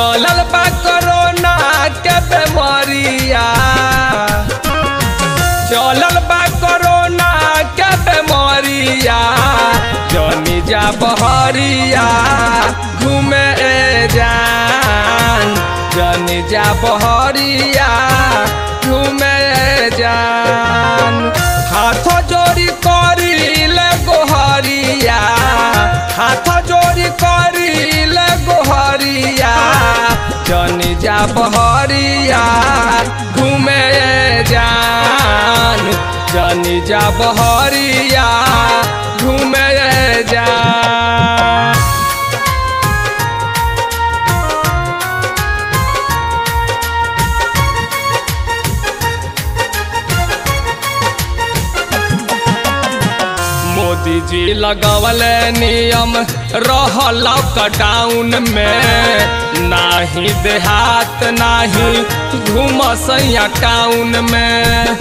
चलल बा कोरोना के बेमारिया चलल बा कोरोना के बेमारिया जनी जा बहरिया घूमे जान जनी जा बहरिया घूमे जान हाथ जोड़ी करी ले गोहरिया हाथ जोड़ी करी ले गोहरिया जनी जा बहरिया घूमे जान जनी जा बहरिया घूमे जान मोदी जी लगवल नियम रह लॉकडाउन में नाही देहात नाही घूमसैया टाउन में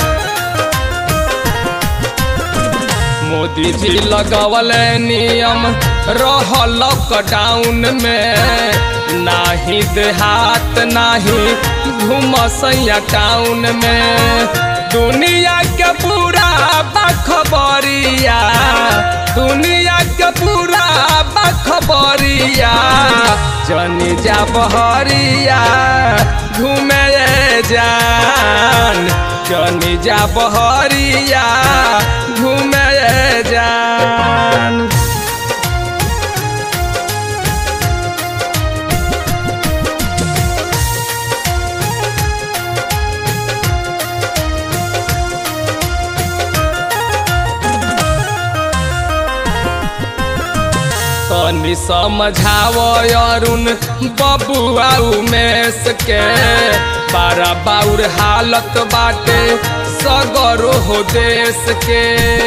मोदी जी लगवल नियम रह लॉकडाउन में नाही देहात नाही घूमसैया टाउन में दुनिया के पूरा बखबरिया दुनिया के पूरा बखबरिया जनी जा बहरिया घूमे जान जनी जा बहरिया घूमे जान तनी समझाव अरुण बबुआ उमेश के बारा बाउर हालत बाटे सगरो हो देश के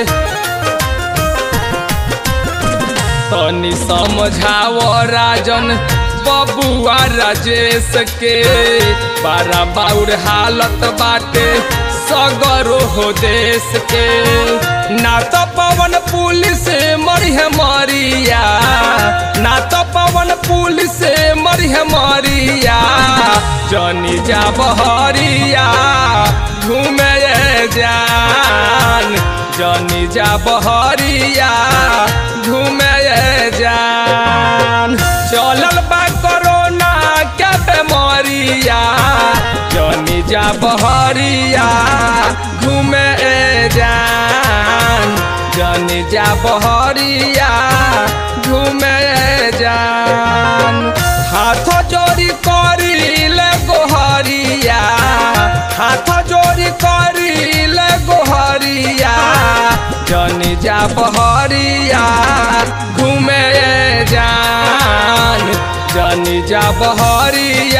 तनी समझाव राजन बबुआ राजेश के बारा बाउर हालत बाटे सगरो हो देश के ना तो पवन पुलिस मरिह मरिया ना तो पवन पुलिस मरिह मरिया जनी जा बहरिया घूमे जान जनी जा बहरिया घूमे जान चलल बा कोरोना के बेमारिया जनी जा बहरिया घूमे जान जनी जा बहरिया घूमे जान हाथ जोड़ी करी ले गोहरिया हाथ जोड़ी करी ले गोहरिया जनी जा बहरिया घूमे जान जनी जा बहरिया